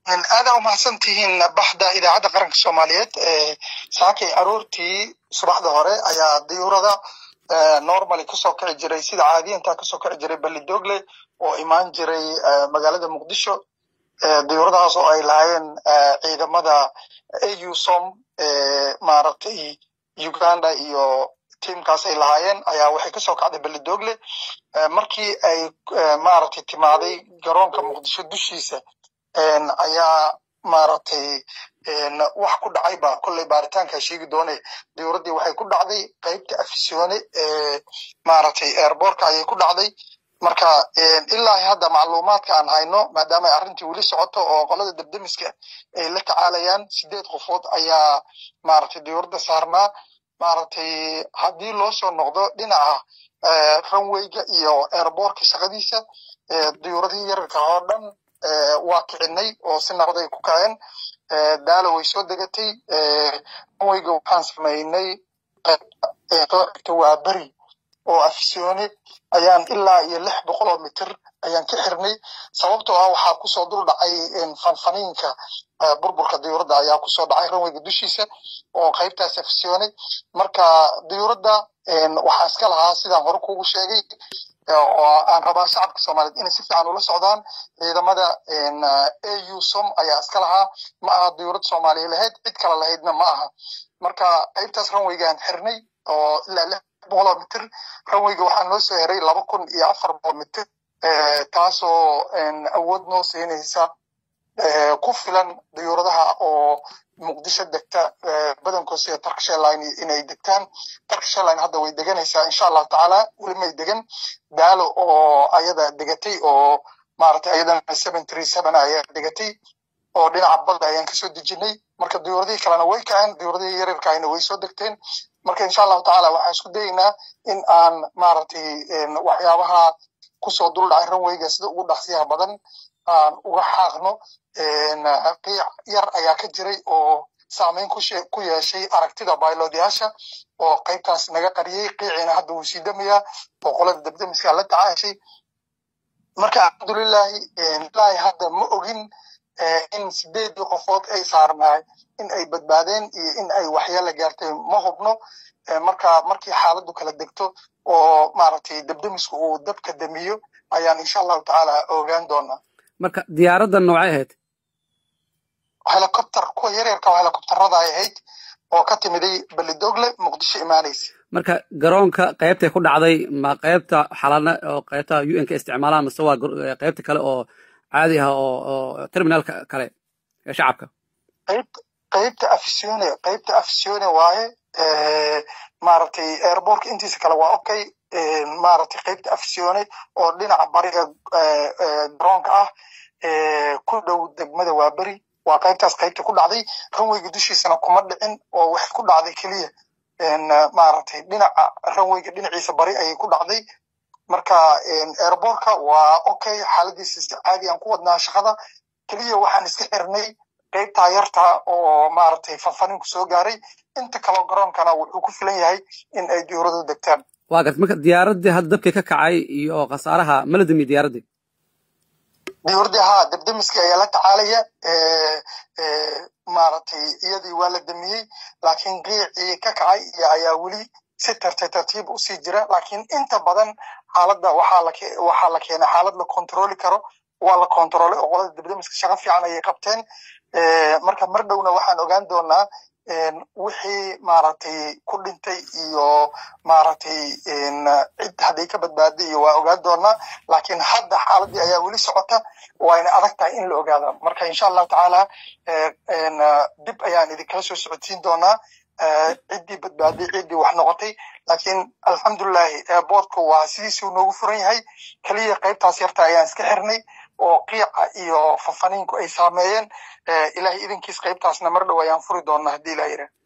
aadaa umahadsan tihiin baxda idaacadda qaranka soomaaliyeed saakay aroortii subaxda hore ayaa diyuurada normally kasoo kici jiray sida caadiyanta kasoo kici jiray balidogle oo imaan jiray magaalada muqdisho diyuuradahaas oo ay lahaayeen ciidamada au som maaragtay uganda iyo tiamkaas ay lahaayeen ayaa waxay kasoo kacday belidogle markii ay maaragtay timaaday garoonka muqdisho dushiisa ayaa maaragtay wax ku dhacayba kolley baaritaankaa sheegi doone diyuuraddii waxay ku dhacday qeybta afisyoone ee maaragtay airbortka ayay ku dhacday marka ilaa hadda macluumaadka aan hayno maadaama ay arrintii weli socoto oo qolada debdemiska ay la tacaalayaan sideed qofood ayaa maaragtay diyuuradda saarnaa maaragtay haddii loo soo noqdo dhinaca runwayga iyo airbortka shaqadiisa diyuuradihii yararka oo dhan waa kicinay oo si nabad ay ku kaceen daalo way soo degatay runwayga waxaan samaynay soo xigta waa beri oo afisyoone ayaan ilaa iyo lix boqol oo mitir ayaan ka xirnay sababtoo ah waxaa kusoo dul dhacay fanfaniinka burburka diyuuradda ayaa kusoo dhacay runwayga dushiisa oo qaybtaas afisyoone marka diyuuradda waxaa iska lahaa sidaan hore kugu sheegay oo aan rabaa shacabka soomaaliyeed inay si fiican ula socdaan ciidamada au som ayaa iska lahaa ma aha diyuurad soomaaliya lahayd cid kale lahaydna ma aha marka qaybtaas runwaygaan xirnay oo ilaa lix boqoloo mitir runwayga waxaa noo soo heray laba kun iyo afar boqol mitir taasoo awood noo siinaysa ku filan diyuuradaha oo muqdisho degta badankood sida turkish airline inay degtaan turkish airline hadda way deganaysaa insha allahu tacaala weli may degan daalo oo ayada degatay oo maaragtay ayadana seven three seven ayaa degatay oo dhinaca badda ayaan kasoo dejinay marka diyuuradihii kalena way kaceen diyuuradihii yaryarkaayna way soo degteen marka insha allahu tacaala waxaan isku dayeynaa in aan maaragtay waxyaabaha kusoo dul dhacay runwayga sida ugu dhaqsiyaha badan aan uga xaaqno qiic yar ayaa ka jiray oo saameyn ku yeeshay aragtida baylodyaasha oo qaybtaas naga qariyey qiiciina hadda wuu sii damayaa oo qolada debdemiska la tacaashay marka alxamdulilahi ilaahi hadda ma ogin in sideedii qofood ay saarnaay in ay badbaadeen iyo in ay waxyeela gaartay ma hubno marka markii xaaladdu kala degto oo maaragtay debdemisku uu dabka damiyo ayaan insha allahu tacaala ogaan doonaa marka diyaaradda noocay ahayd helicopter kuwa yaryarka oo helicopterada ay ahayd oo ka timiday belidogle muqdisho imaanaysa marka garoonka qaybtay ku dhacday ma qaybta xalana oo qaybta u n ka isticmaalaan mise waa qaybta kale oo caadi ah oo oo terminalka kale ee shacabka qayb qaybta afisione qaybta afisione waaye maaragtay airbortka intiisa kale waa okay maaragtay qaybta afisione oo dhinaca bariga garoonka ah ku dhow degmada waa beri waa qaybtaas qaybta ku dhacday runwayga dushiisana kuma dhicin oo waxay ku dhacday keliya maaragtay dhinaca runwayga dhinaciisa bari ayay ku dhacday marka airbortka waa okay xaaladiisa si caadi aan ku wadnaa shaqada keliya waxaan iska xirnay qaybtaa yarta oo maaragtay fanfaninku soo gaaray inta kaloo garoonkana wuxuu ku filan yahay in ay diyuuradu degtaan waa garta marka diyaaraddii hadda dabkii ka kacay iyo khasaaraha mala damiye diyaaraddii diyuuradii haa debdemiska ayaa la tacaalaya maaragtay iyadii waa la damiyey laakiin qiicii ka kacay iyo ayaa weli si tartiib tartiib usii jira laakiin inta badan xaaladda waxaa la waxaa la keenay xaalad la kontroli karo waa la kontrolay oo qolada debdemiska shaqo fiican ayay qabteen marka mar dhowna waxaan ogaan doonaa wixii maaragtay ku dhintay iyo maaragtay cid hadday ka badbaaday iyo waa ogaan doonaa laakiin hadda xaaladii ayaa weli socota wayna adag tahay in la ogaada marka insha allahu tacaala dib ayaan idinkala soo socodsiin doonaa ciddii badbaaday ciddii wax noqotay laakiin alxamdulilahi airbortku waa sidiisuu noogu furan yahay keliya qaybtaas yarta ayaan iska xirnay oo qiica iyo fafaniinku ay saameeyeen ilahay idinkiis qaybtaasna mar dhow ayaan furi doonaa haddii ilah yidhah